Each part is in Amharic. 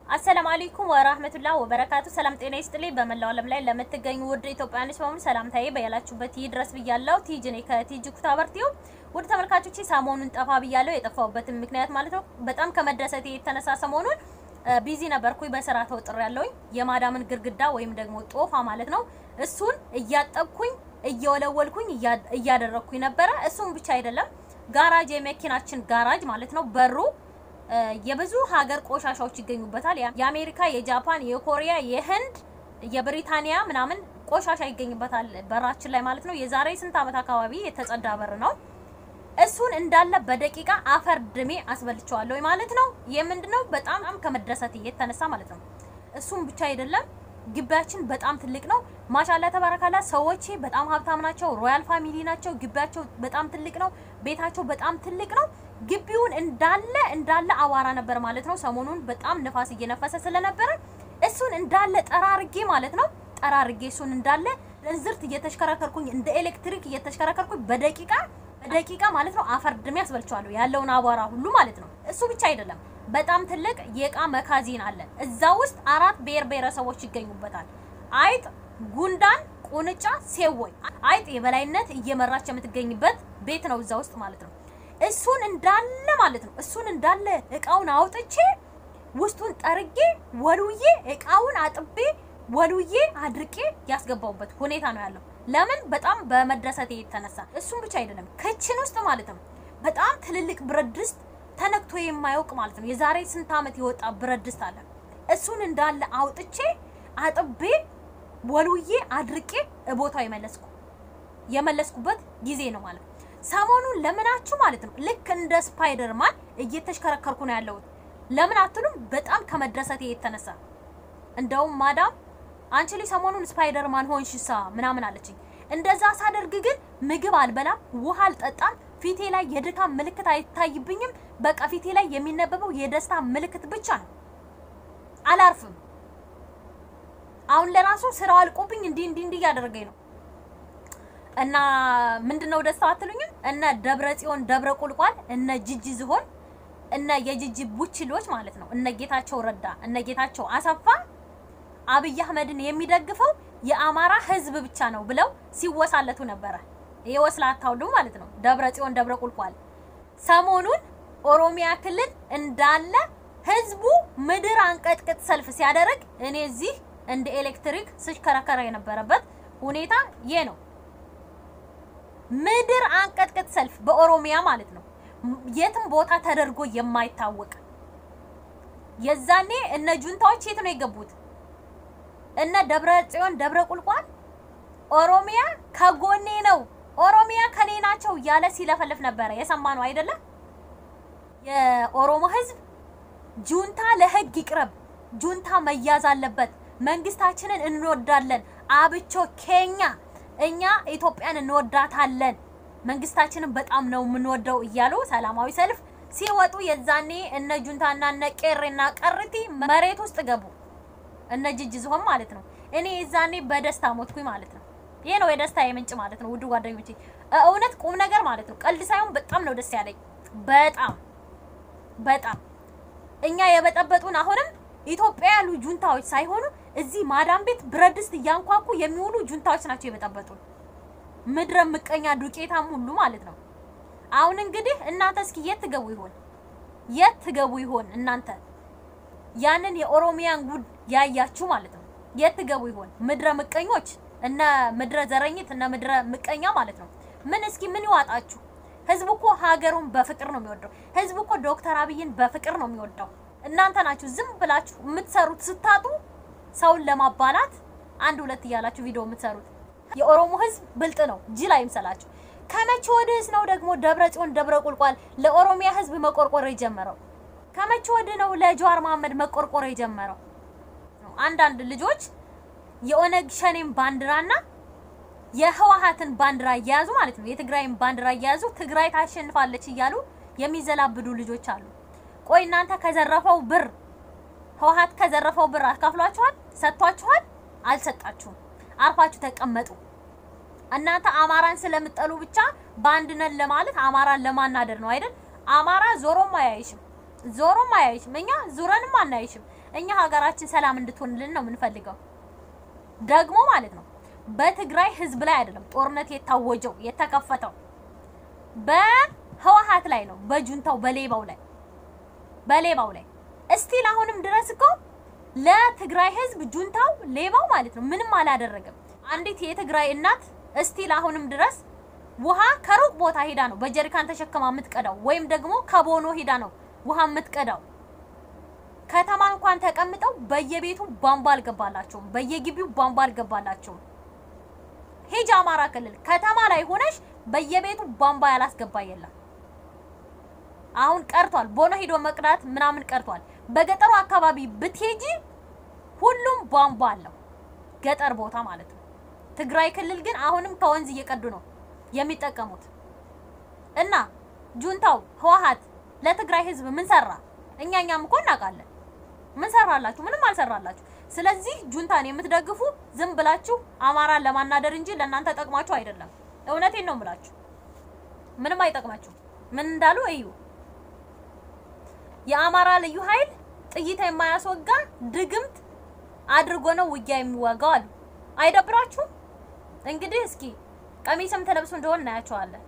አሰላሙ አለይኩም ወራህመቱላህ ወበረካቱ። ሰላም ጤና ይስጥልኝ። በመላው ዓለም ላይ ለምትገኙ ውድ ኢትዮጵያውያኖች በሙሉ ሰላምታዬ በያላችሁበት ይድረስ ብያለሁ። ቲጂ ነኝ ከቲጂ ኩታበርቲው። ውድ ተመልካቾቼ ሰሞኑን ጠፋ ብያለሁ። የጠፋሁበትን ምክንያት ማለት ነው በጣም ከመደሰቴ የተነሳ ሰሞኑን ቢዚ ነበርኩኝ፣ በስራ ተወጥሬያለሁኝ። የማዳምን ግርግዳ ወይም ደግሞ ጦፋ ማለት ነው እሱን እያጠብኩኝ እየወለወልኩኝ እያደረግኩኝ ነበረ። እሱም ብቻ አይደለም ጋራጅ የመኪናችን ጋራጅ ማለት ነው በሩ የብዙ ሀገር ቆሻሻዎች ይገኙበታል። የአሜሪካ፣ የጃፓን፣ የኮሪያ፣ የህንድ፣ የብሪታንያ ምናምን ቆሻሻ ይገኝበታል በራችን ላይ ማለት ነው። የዛሬ ስንት ዓመት አካባቢ የተጸዳ በር ነው። እሱን እንዳለ በደቂቃ አፈር ድሜ አስበልቸዋለሁ ማለት ነው። የምንድነው በጣም ከመደሰት የተነሳ ማለት ነው። እሱም ብቻ አይደለም ግቢያችን በጣም ትልቅ ነው። ማሻላ ተባረካላ። ሰዎቼ በጣም ሀብታም ናቸው። ሮያል ፋሚሊ ናቸው። ግቢያቸው በጣም ትልቅ ነው። ቤታቸው በጣም ትልቅ ነው። ግቢውን እንዳለ እንዳለ አዋራ ነበር ማለት ነው። ሰሞኑን በጣም ንፋስ እየነፈሰ ስለነበረ እሱን እንዳለ ጠራርጌ ማለት ነው ጠራርጌ እሱን እንዳለ እንዝርት እየተሽከረከርኩኝ እንደ ኤሌክትሪክ እየተሽከረከርኩኝ በደቂቃ በደቂቃ ማለት ነው አፈር ድሜ ያስበልቸዋለሁ ያለውን አቧራ ሁሉ ማለት ነው። እሱ ብቻ አይደለም በጣም ትልቅ የእቃ መካዚን አለን። እዛ ውስጥ አራት ብሔር ብሔረሰቦች ይገኙበታል። አይጥ፣ ጉንዳን፣ ቁንጫ፣ ሴወይ። አይጥ የበላይነት እየመራች የምትገኝበት ቤት ነው እዛ ውስጥ ማለት ነው። እሱን እንዳለ ማለት ነው እሱን እንዳለ እቃውን አውጥቼ ውስጡን ጠርጌ ወልውዬ እቃውን አጥቤ ወልውዬ አድርቄ ያስገባውበት ሁኔታ ነው ያለው። ለምን በጣም በመደሰቴ የተነሳ እሱም ብቻ አይደለም ክችን ውስጥ ማለት ነው በጣም ትልልቅ ብረት ድስት ተነክቶ የማያውቅ ማለት ነው የዛሬ ስንት ዓመት የወጣ ብረት ድስት አለ። እሱን እንዳለ አውጥቼ አጥቤ ወልውዬ አድርቄ ቦታው የመለስኩ የመለስኩበት ጊዜ ነው ማለት ነው። ሰሞኑን ለምናችሁ ማለት ነው ልክ እንደ ስፓይደርማን እየተሽከረከርኩ ነው ያለሁት። ለምን አትሉም? በጣም ከመደሰቴ የተነሳ እንደውም ማዳም አንቺ ላይ ሰሞኑን ስፓይደርማን ሆንሽሳ ምናምን አለችኝ። እንደዛ ሳደርግ ግን ምግብ አልበላም፣ ውሃ አልጠጣም፣ ፊቴ ላይ የድካም ምልክት አይታይብኝም። በቃ ፊቴ ላይ የሚነበበው የደስታ ምልክት ብቻ ነው። አላርፍም። አሁን ለራሱ ስራው አልቆብኝ እንዲህ እንዲህ እንዲህ እያደረገኝ ነው። እና ምንድነው ደስታው አትሉኝም? እነ ደብረ ጽዮን ደብረ ቁልቋል እነ ጅጅ ዝሆን እነ የጅጅ ቡችሎች ማለት ነው እነ ጌታቸው ረዳ እነ ጌታቸው አሰፋ አብይ አህመድን የሚደግፈው የአማራ ህዝብ ብቻ ነው ብለው ሲወሳለቱ ነበረ። ይሄ ወስላታ ሁሉ ማለት ነው ደብረ ጽዮን ደብረ ቁልቋል ሰሞኑን ኦሮሚያ ክልል እንዳለ ህዝቡ ምድር አንቀጥቅጥ ሰልፍ ሲያደርግ እኔ እዚህ እንደ ኤሌክትሪክ ስሽከረከረ የነበረበት ሁኔታ ይሄ ነው። ምድር አንቀጥቅጥ ሰልፍ በኦሮሚያ ማለት ነው። የትም ቦታ ተደርጎ የማይታወቅ የዛኔ እነ ጁንታዎች የት ነው የገቡት? እነ ደብረ ጽዮን ደብረ ቁልቋል ኦሮሚያ ከጎኔ ነው፣ ኦሮሚያ ከኔ ናቸው ያለ ሲለፈልፍ ነበረ። የሰማነው አይደለም? የኦሮሞ ህዝብ ጁንታ ለህግ ይቅረብ፣ ጁንታ መያዝ አለበት፣ መንግስታችንን እንወዳለን፣ አብቾ ኬኛ እኛ ኢትዮጵያን እንወዳታለን፣ መንግስታችንን በጣም ነው የምንወደው እያሉ ሰላማዊ ሰልፍ ሲወጡ የዛኔ እነ ጁንታና እነ ቄሬና ቀርቲ መሬት ውስጥ ገቡ። እነ ጅጅ ዝሆን ማለት ነው። እኔ የዛኔ በደስታ ሞትኩኝ ማለት ነው። ይሄ ነው የደስታ የምንጭ ማለት ነው። ውድ ጓደኞቼ እውነት ቁም ነገር ማለት ነው። ቀልድ ሳይሆን በጣም ነው ደስ ያለኝ። በጣም በጣም እኛ የበጠበጡን አሁንም ኢትዮጵያ ያሉ ጁንታዎች ሳይሆኑ እዚህ ማዳም ቤት ብረት ድስት እያንኳኩ የሚውሉ ጁንታዎች ናቸው የበጠበጡን። ምድረ ምቀኛ ዱቄታም ሁሉ ማለት ነው። አሁን እንግዲህ እናንተ እስኪ የት ትገቡ ይሆን? የት ትገቡ ይሆን እናንተ? ያንን የኦሮሚያን ጉድ ያያችሁ ማለት ነው። የት ትገቡ ይሆን? ምድረ ምቀኞች እነ ምድረ ዘረኝት እነ ምድረ ምቀኛ ማለት ነው። ምን እስኪ ምን ይዋጣችሁ? ህዝቡ እኮ ሀገሩን በፍቅር ነው የሚወደው። ህዝቡ እኮ ዶክተር አብይን በፍቅር ነው የሚወደው። እናንተ ናችሁ ዝም ብላችሁ የምትሰሩት ስታጡ ሰውን ለማባላት አንድ ሁለት እያላችሁ ቪዲዮ የምትሰሩት። የኦሮሞ ህዝብ ብልጥ ነው፣ ጅል አይምሰላችሁ። ከመቼ ወዲህስ ነው ደግሞ ደብረ ጽዮን ደብረ ቁልቋል ለኦሮሚያ ህዝብ መቆርቆር የጀመረው? ከመቼ ወዲህ ነው ለጀዋር መሀመድ መቆርቆር የጀመረው? አንዳንድ ልጆች የኦነግ ሸኔን ባንዲራና የህወሀትን ባንዲራ እየያዙ ማለት ነው የትግራይን ባንዲራ እየያዙ ትግራይ ታሸንፋለች እያሉ የሚዘላብዱ ልጆች አሉ። ቆይ እናንተ ከዘረፈው ብር ህወሀት ከዘረፈው ብር አካፍሏችኋል? ሰጥቷችኋል? አልሰጣችሁም። አርፋችሁ ተቀመጡ። እናንተ አማራን ስለምጠሉ ብቻ በአንድ ነን ለማለት አማራን ለማናደር ነው አይደል? አማራ ዞሮም አያይሽም ዞሮም አያይሽም። እኛ ዙረንም አናይሽም። እኛ ሀገራችን ሰላም እንድትሆንልን ነው የምንፈልገው። ደግሞ ማለት ነው በትግራይ ህዝብ ላይ አይደለም ጦርነት የታወጀው የተከፈተው በህወሓት ላይ ነው፣ በጁንታው በሌባው ላይ በሌባው ላይ እስቲል አሁንም ድረስ እኮ ለትግራይ ህዝብ ጁንታው ሌባው ማለት ነው ምንም አላደረገም። አንዲት የትግራይ እናት እስቲል አሁንም ድረስ ውሃ ከሩቅ ቦታ ሄዳ ነው በጀሪካን ተሸክማ የምትቀዳው፣ ወይም ደግሞ ከቦኖ ሄዳ ነው ውሃ የምትቀዳው። ከተማ እንኳን ተቀምጠው በየቤቱ ቧንቧ አልገባላቸውም፣ በየግቢው ቧንቧ አልገባላቸውም። ሂጅ አማራ ክልል ከተማ ላይ ሆነሽ በየቤቱ ቧንቧ ያላስገባ የለም። አሁን ቀርቷል። ቦኖ ሄዶ መቅዳት ምናምን ቀርቷል። በገጠሩ አካባቢ ብትሄጂ ሁሉም ቧንቧ አለው፣ ገጠር ቦታ ማለት ነው። ትግራይ ክልል ግን አሁንም ከወንዝ እየቀዱ ነው የሚጠቀሙት። እና ጁንታው ህወሓት ለትግራይ ህዝብ ምን ሰራ? እኛ እኛም እኮ እናውቃለን። ምን ሰራላችሁ? ምንም አልሰራላችሁ። ስለዚህ ጁንታን የምትደግፉ ዝም ብላችሁ አማራን ለማናደር እንጂ ለእናንተ ጠቅማችሁ አይደለም። እውነቴን ነው የምላችሁ፣ ምንም አይጠቅማችሁ። ምን እንዳሉ እዩ። የአማራ ልዩ ኃይል ጥይት የማያስወጋ ድግምት አድርጎ ነው ውጊያ የሚዋጋው አሉ። አይደብራችሁም? እንግዲህ እስኪ ቀሚስም ተለብሶ እንደሆነ እናያቸዋለን።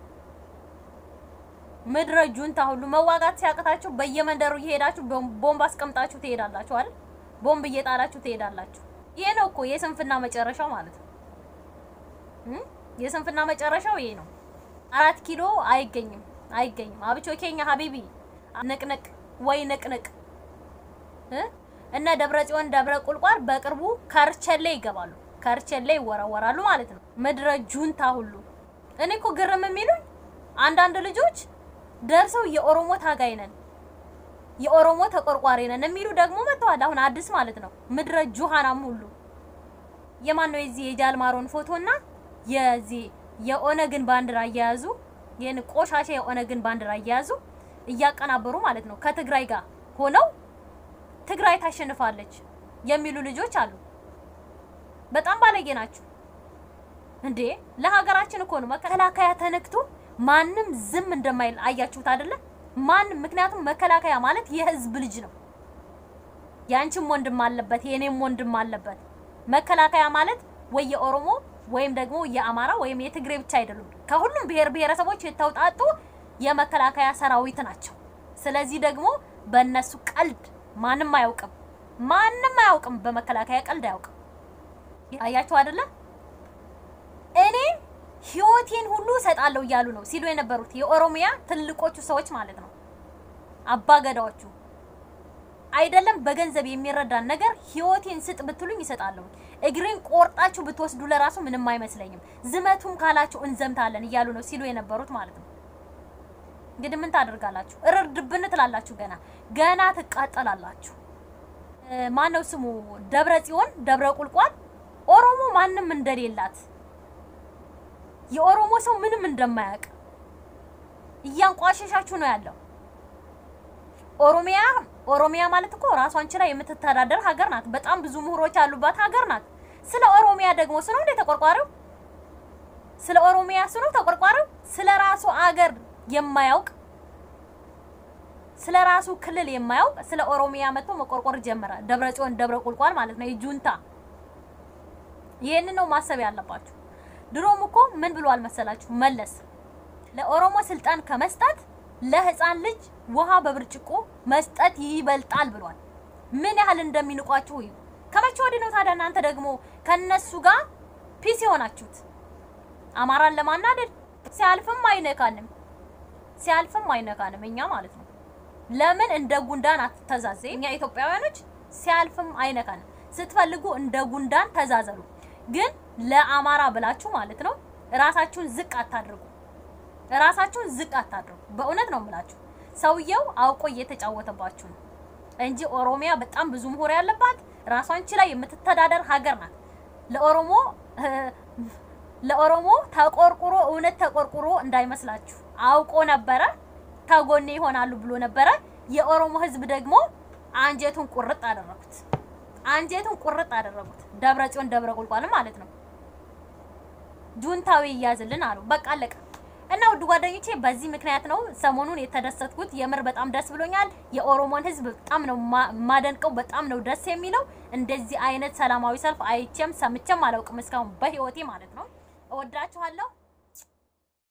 ምድረ ጁንታ ሁሉ መዋጋት ሲያቅታችሁ በየመንደሩ እየሄዳችሁ ቦምብ አስቀምጣችሁ ትሄዳላችሁ አይደል? ቦምብ እየጣላችሁ ትሄዳላችሁ። ይሄ ነው እኮ የስንፍና መጨረሻው ማለት ነው። የስንፍና መጨረሻው ይሄ ነው። አራት ኪሎ አይገኝም አይገኝም። አብቾ ኬኛ ሀቢቢ ንቅንቅ ወይ ንቅንቅ እነ ደብረ ጽዮን ደብረ ቁልቋል በቅርቡ ከርቸሌ ይገባሉ፣ ከርቸሌ ይወረወራሉ ማለት ነው። ምድረ ጁንታ ሁሉ እኔ እኮ ግርም የሚሉኝ አንዳንድ ልጆች ደርሰው የኦሮሞ ታጋይ ነን የኦሮሞ ተቆርቋሪ ነን የሚሉ ደግሞ መጥተዋል። አሁን አዲስ ማለት ነው። ምድረ ጁሃናም ሁሉ የማን ነው የዚህ የጃልማሮን ፎቶና የዚህ የኦነግን ባንዲራ እየያዙ ይህን ቆሻሻ የኦነግን ባንዲራ እየያዙ እያቀናበሩ ማለት ነው ከትግራይ ጋር ሆነው ትግራይ ታሸንፋለች የሚሉ ልጆች አሉ። በጣም ባለጌ ናቸው እንዴ! ለሀገራችን እኮ ነው መከላከያ ተነክቶ ማንም ዝም እንደማይል አያችሁት አይደለ? ማንም ምክንያቱም መከላከያ ማለት የህዝብ ልጅ ነው። ያንቺም ወንድም አለበት፣ የኔም ወንድም አለበት። መከላከያ ማለት ወይ የኦሮሞ ወይም ደግሞ የአማራ ወይም የትግሬ ብቻ አይደሉም። ከሁሉም ብሔር ብሔረሰቦች የተውጣጡ የመከላከያ ሰራዊት ናቸው። ስለዚህ ደግሞ በእነሱ ቀልድ ማንም አያውቅም፣ ማንም አያውቅም። በመከላከያ ቀልድ አያውቅም። አያችሁ አይደለ? እኔ ህይወቴን ሁሉ እሰጣለሁ እያሉ ነው ሲሉ የነበሩት የኦሮሚያ ትልቆቹ ሰዎች ማለት ነው። አባገዳዎቹ አይደለም በገንዘብ የሚረዳን ነገር ህይወቴን ስጥ ብትሉኝ ይሰጣለሁ። እግሬን ቆርጣችሁ ብትወስዱ ለራሱ ምንም አይመስለኝም። ዝመቱም ካላችሁ እንዘምታለን እያሉ ነው ሲሉ የነበሩት ማለት ነው። እንግዲህ ምን ታደርጋላችሁ? እርድብን ትላላችሁ። ገና ገና ትቃጠላላችሁ። ማነው ስሙ ደብረ ጽዮን ደብረ ቁልቋል ኦሮሞ ማንም እንደሌላት የኦሮሞ ሰው ምንም እንደማያውቅ እያንቋሸሻችሁ ነው ያለው። ኦሮሚያ ኦሮሚያ ማለት እኮ ራሷን ችላ የምትተዳደር ሀገር ናት። በጣም ብዙ ምሁሮች ያሉባት ሀገር ናት። ስለ ኦሮሚያ ደግሞ ስለ እንደ ተቆርቋሪው ስለ ኦሮሚያ ስለ ተቆርቋሪው ስለ ራሱ አገር የማያውቅ ስለ ራሱ ክልል የማያውቅ ስለ ኦሮሚያ መጥቶ መቆርቆር ጀመረ። ደብረ ጽዮን ደብረ ቁልቋል ማለት ነው የጁንታ ይሄንን ነው ማሰብ ያለባችሁ። ድሮም እኮ ምን ብሏል መሰላችሁ መለስ ለኦሮሞ ስልጣን ከመስጠት ለህፃን ልጅ ውሃ በብርጭቆ መስጠት ይበልጣል ብሏል። ምን ያህል እንደሚንቋችሁ እዩ። ከመቼ ወዲህ ነው ታዲያ እናንተ ደግሞ ከነሱ ጋር ፒስ የሆናችሁት? አማራን ለማናደድ ሲያልፍም አይነካንም፣ ሲያልፍም አይነካንም እኛ ማለት ነው። ለምን እንደ ጉንዳን አትተዛዘ? እኛ ኢትዮጵያውያኖች ሲያልፍም አይነካንም። ስትፈልጉ እንደ ጉንዳን ተዛዘሉ። ግን ለአማራ ብላችሁ ማለት ነው ራሳችሁን ዝቅ አታድርጉ። ራሳችሁን ዝቅ አታድርጉ። በእውነት ነው የምላችሁ። ሰውየው አውቆ እየተጫወተባችሁ ነው እንጂ ኦሮሚያ በጣም ብዙ ምሁር ያለባት ራሷን ችላ የምትተዳደር ሀገር ናት። ለኦሮሞ ለኦሮሞ ተቆርቁሮ እውነት ተቆርቁሮ እንዳይመስላችሁ አውቆ ነበረ። ከጎኔ ይሆናሉ ብሎ ነበረ። የኦሮሞ ህዝብ ደግሞ አንጀቱን ቁርጥ አደረጉት። አንጀቱን ቁርጥ አደረጉት። ደብረ ጽዮን ደብረ ቁልቋል ማለት ነው። ጁንታዊ ይያዝልን አሉ። በቃ አለቀ። እና ውድ ጓደኞቼ በዚህ ምክንያት ነው ሰሞኑን የተደሰትኩት። የምር በጣም ደስ ብሎኛል። የኦሮሞን ህዝብ በጣም ነው ማደንቀው። በጣም ነው ደስ የሚለው። እንደዚህ አይነት ሰላማዊ ሰልፍ አይቼም ሰምቼም አላውቅም እስካሁን በህይወቴ ማለት ነው። እወዳችኋለሁ።